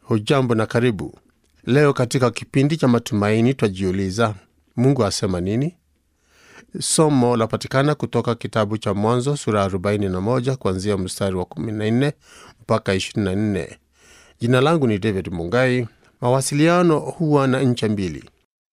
Hujambo na karibu. Leo katika kipindi cha matumaini twajiuliza, Mungu asema nini? Somo lapatikana kutoka kitabu cha Mwanzo sura ya 41 kuanzia mstari wa 14 mpaka 24. Jina langu ni David Mungai. Mawasiliano huwa na ncha mbili.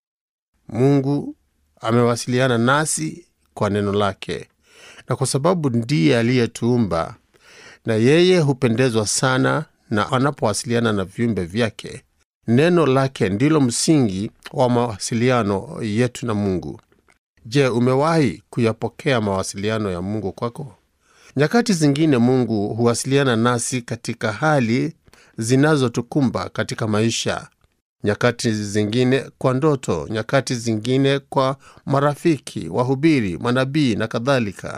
Mungu amewasiliana nasi kwa neno lake, na kwa sababu ndiye aliyetuumba na yeye hupendezwa sana na anapowasiliana na viumbe vyake. Neno lake ndilo msingi wa mawasiliano yetu na Mungu. Je, umewahi kuyapokea mawasiliano ya Mungu kwako? Nyakati zingine Mungu huwasiliana nasi katika hali zinazotukumba katika maisha, nyakati zingine kwa ndoto, nyakati zingine kwa marafiki, wahubiri, manabii na kadhalika.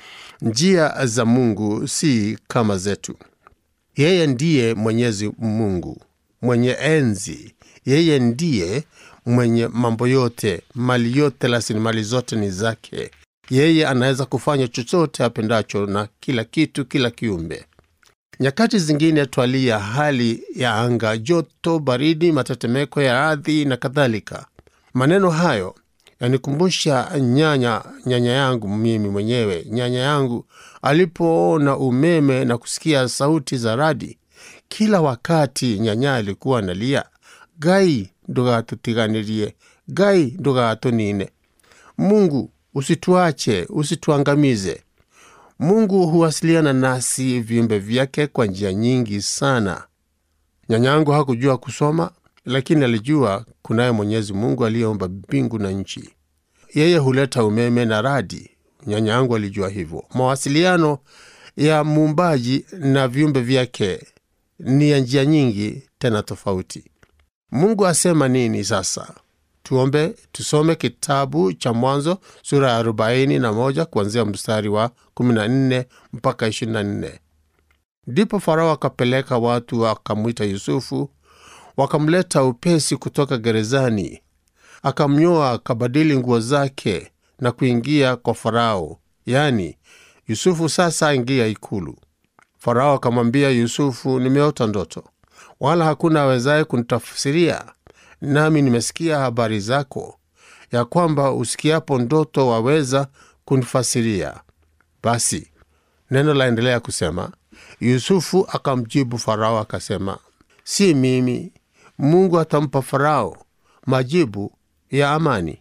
Njia za Mungu si kama zetu. Yeye ndiye Mwenyezi Mungu mwenye enzi. Yeye ndiye mwenye mambo yote, mali yote, rasilimali zote ni zake. Yeye anaweza kufanya chochote apendacho na kila kitu, kila kiumbe. Nyakati zingine twalia hali ya anga, joto, baridi, matetemeko ya ardhi na kadhalika. Maneno hayo yanikumbusha nyanya nyanya yangu mimi mwenyewe, nyanya yangu alipoona umeme na kusikia sauti za radi. Kila wakati nyanya alikuwa analia, Gai ndugatutiganirie, Gai ndugatunine, Mungu usituache, usituangamize. Mungu huwasiliana nasi viumbe vyake kwa njia nyingi sana. Nyanyangu hakujua kusoma, lakini alijua kunaye Mwenyezi Mungu aliyeumba mbingu na nchi. Yeye huleta umeme na radi. Nyanyangu alijua hivyo. Mawasiliano ya muumbaji na viumbe vyake ni ya njia nyingi tena tofauti. Mungu asema nini sasa? Tuombe, tusome kitabu cha Mwanzo sura ya 41 kuanzia mstari wa 14 mpaka 24. Ndipo Farao akapeleka watu wakamwita Yusufu, wakamleta upesi kutoka gerezani. Akamnyoa, akabadili nguo zake na kuingia kwa Farao, yaani Yusufu sasa aingia ikulu. Farao akamwambia Yusufu, nimeota ndoto, wala hakuna awezaye kunitafsiria, nami nimesikia habari zako, ya kwamba usikiapo ndoto waweza kunifasiria. Basi neno laendelea kusema, Yusufu akamjibu Farao akasema, si mimi. Mungu atampa Farao majibu ya amani.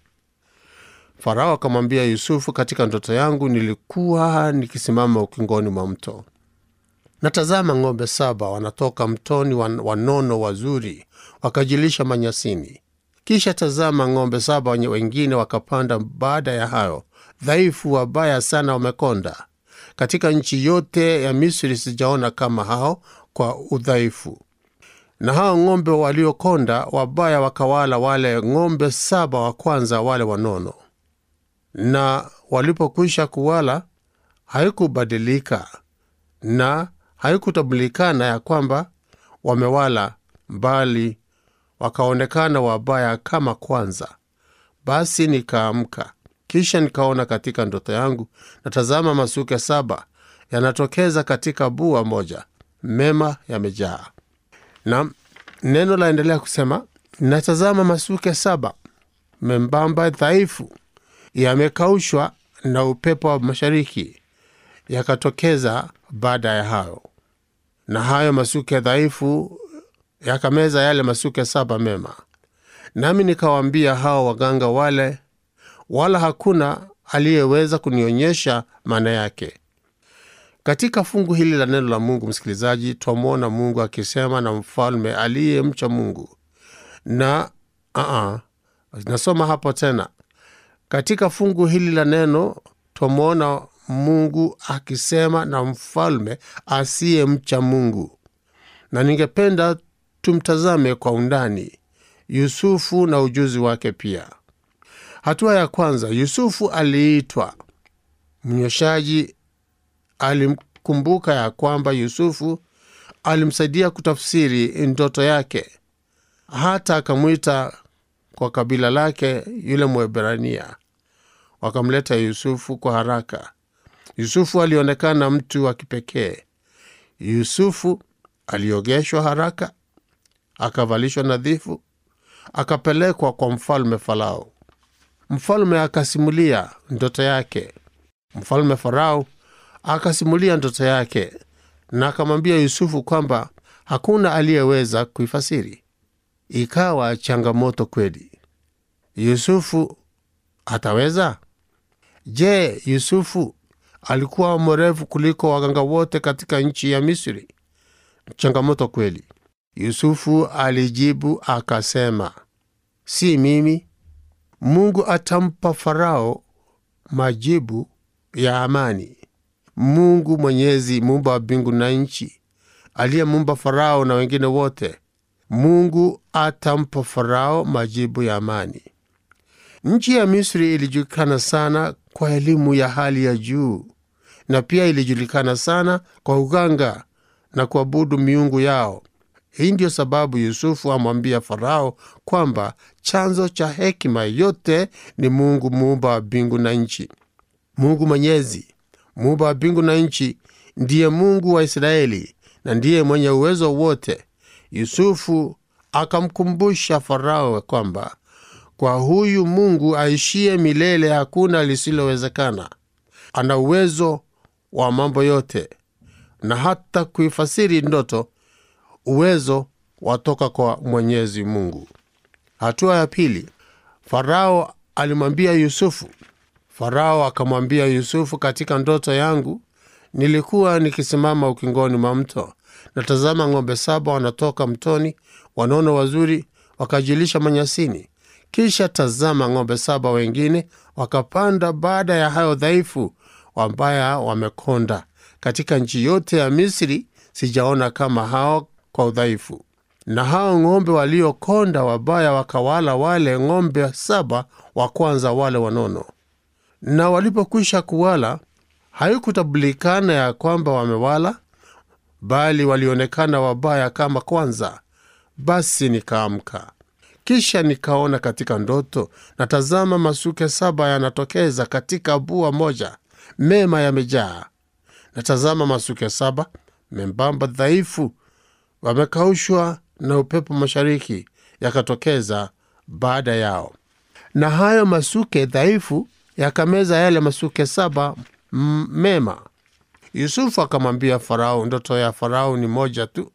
Farao akamwambia Yusufu, katika ndoto yangu nilikuwa nikisimama ukingoni mwa mto natazama ng'ombe saba wanatoka mtoni, wanono wazuri, wakajilisha manyasini. Kisha tazama, ng'ombe saba wengine wakapanda baada ya hayo, dhaifu, wabaya sana, wamekonda. Katika nchi yote ya Misri sijaona kama hao kwa udhaifu. Na hao ng'ombe waliokonda wabaya wakawala wale ng'ombe saba wa kwanza, wale wanono. Na walipokwisha kuwala, haikubadilika na haikutambulikana ya kwamba wamewala, bali wakaonekana wabaya kama kwanza. Basi nikaamka, kisha nikaona katika ndoto yangu, natazama masuke saba yanatokeza katika bua moja, mema yamejaa. Na neno laendelea kusema, natazama masuke saba membamba, dhaifu, yamekaushwa na upepo wa mashariki, yakatokeza baada ya hayo na hayo masuke dhaifu yakameza yale masuke saba mema. Nami nikawaambia hao waganga wale, wala hakuna aliyeweza kunionyesha maana yake. Katika fungu hili la neno la Mungu, msikilizaji, twamwona Mungu akisema na mfalme aliyemcha Mungu na uh-uh, nasoma hapo tena. Katika fungu hili la neno twamwona Mungu akisema na mfalme asiyemcha Mungu, na ningependa tumtazame kwa undani Yusufu na ujuzi wake pia. Hatua ya kwanza, Yusufu aliitwa. Mnyoshaji alimkumbuka ya kwamba Yusufu alimsaidia kutafsiri ndoto yake, hata akamwita kwa kabila lake yule Mwebrania. Wakamleta Yusufu kwa haraka. Yusufu alionekana mtu wa kipekee. Yusufu aliogeshwa haraka, akavalishwa nadhifu, akapelekwa kwa mfalme Farao. Mfalme akasimulia ndoto yake. Mfalme Farao akasimulia ndoto yake na akamwambia Yusufu kwamba hakuna aliyeweza kuifasiri. Ikawa changamoto kweli. Yusufu ataweza? Je, Yusufu alikuwa mwerevu kuliko waganga wote katika nchi ya Misri? Changamoto kweli. Yusufu alijibu akasema, si mimi. Mungu atampa Farao majibu ya amani. Mungu Mwenyezi, muumba wa mbingu na nchi, aliyemuumba Farao na wengine wote, Mungu atampa Farao majibu ya amani. Nchi ya Misri ilijulikana sana kwa elimu ya hali ya juu, na pia ilijulikana sana kwa uganga na kuabudu miungu yao. Hii ndiyo sababu Yusufu amwambia Farao kwamba chanzo cha hekima yote ni Mungu muumba wa mbingu na nchi. Mungu Mwenyezi, muumba wa mbingu na nchi, ndiye Mungu wa Israeli na ndiye mwenye uwezo wote. Yusufu akamkumbusha Farao kwamba kwa huyu Mungu aishie milele hakuna lisilowezekana. Ana uwezo wa mambo yote na hata kuifasiri ndoto. Uwezo watoka kwa Mwenyezi Mungu. Hatua ya pili, Farao alimwambia Yusufu. Farao akamwambia Yusufu, katika ndoto yangu nilikuwa nikisimama ukingoni mwa mto, na tazama, ng'ombe saba wanatoka mtoni, wanono wazuri, wakajilisha manyasini. Kisha tazama, ng'ombe saba wengine wakapanda baada ya hayo dhaifu, wambaya wamekonda. Katika nchi yote ya Misri sijaona kama hao kwa udhaifu. Na hao ng'ombe waliokonda wabaya wakawala wale ng'ombe saba wa kwanza, wale wanono. Na walipokwisha kuwala, haikutambulikana ya kwamba wamewala, bali walionekana wabaya kama kwanza. Basi nikaamka, kisha nikaona katika ndoto, na tazama, masuke saba yanatokeza katika bua moja, mema yamejaa. Na tazama, masuke saba membamba dhaifu wamekaushwa na upepo mashariki, yakatokeza baada yao. Na hayo masuke dhaifu yakameza yale masuke saba m- mema. Yusufu akamwambia Farao, ndoto ya Farao ni moja tu.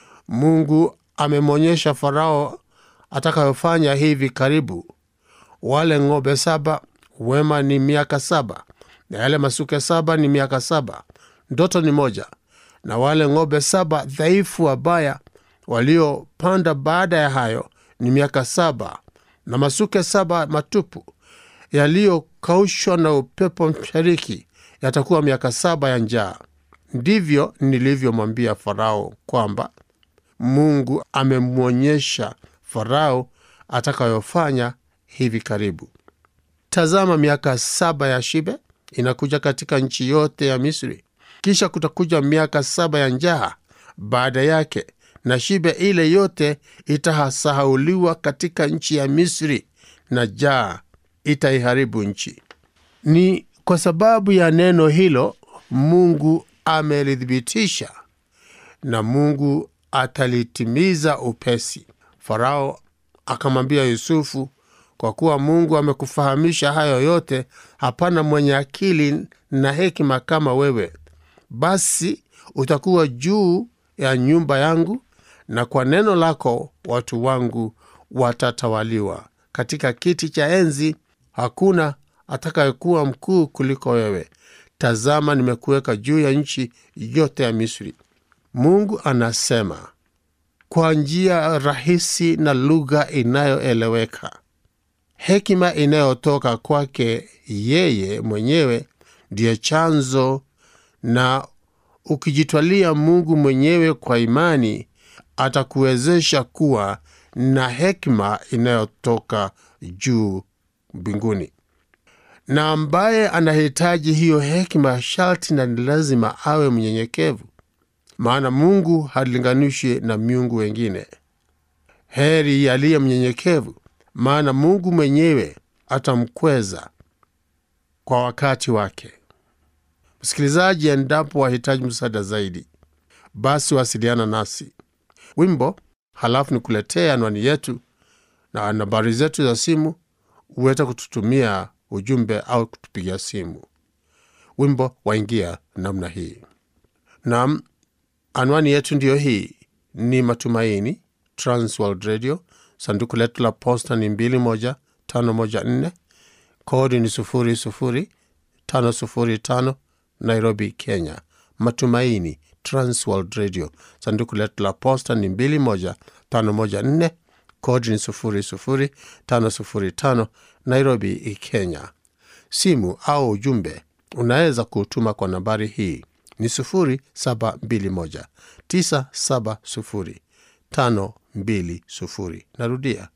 Mungu amemwonyesha Farao atakayofanya hivi karibu. Wale ng'ombe saba wema ni miaka saba, na yale masuke saba ni miaka saba. Ndoto ni moja. Na wale ng'ombe saba dhaifu wabaya waliopanda baada ya hayo ni miaka saba, na masuke saba matupu yaliyokaushwa na upepo mashariki yatakuwa miaka saba ya njaa. Ndivyo nilivyomwambia Farao kwamba Mungu amemwonyesha Farao atakayofanya hivi karibu. Tazama, miaka saba ya shibe inakuja katika nchi yote ya Misri, kisha kutakuja miaka saba ya njaa baada yake, na shibe ile yote itasahauliwa katika nchi ya Misri, na njaa itaiharibu nchi. Ni kwa sababu ya neno hilo Mungu amelithibitisha na Mungu atalitimiza upesi. Farao akamwambia Yusufu, kwa kuwa Mungu amekufahamisha hayo yote, hapana mwenye akili na hekima kama wewe. Basi utakuwa juu ya nyumba yangu, na kwa neno lako watu wangu watatawaliwa. Katika kiti cha enzi hakuna atakayekuwa mkuu kuliko wewe. Tazama, nimekuweka juu ya nchi yote ya Misri. Mungu anasema kwa njia rahisi na lugha inayoeleweka. Hekima inayotoka kwake yeye mwenyewe ndiyo chanzo, na ukijitwalia Mungu mwenyewe kwa imani, atakuwezesha kuwa na hekima inayotoka juu mbinguni. Na ambaye anahitaji hiyo hekima sharti na ni lazima awe mnyenyekevu, maana Mungu halinganishwi na miungu wengine. Heri aliye mnyenyekevu, maana Mungu mwenyewe atamkweza kwa wakati wake. Msikilizaji, endapo wahitaji msaada zaidi, basi wasiliana nasi. Wimbo halafu nikuletee anwani yetu na nambari zetu za simu uweze kututumia ujumbe au kutupigia simu. Wimbo waingia namna hii. Naam, anwani yetu ndiyo hii, ni Matumaini Transworld Radio. Sanduku letu la posta ni 21514 kodi ni 00505 Nairobi, Kenya. Matumaini Transworld Radio. Sanduku letu la posta ni 21514 kodi ni 00505 Nairobi, Kenya. Simu au ujumbe unaweza kutuma kwa nambari hii ni 0721 970 520. Narudia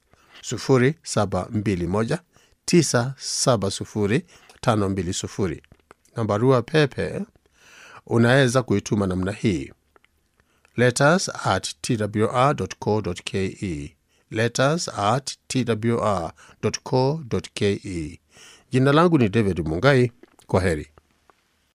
0721 970 520. Na barua pepe unaweza kuituma namna hii letters at twr.co.ke, letters at twr.co.ke. Jina langu ni David Mungai. Kwa heri.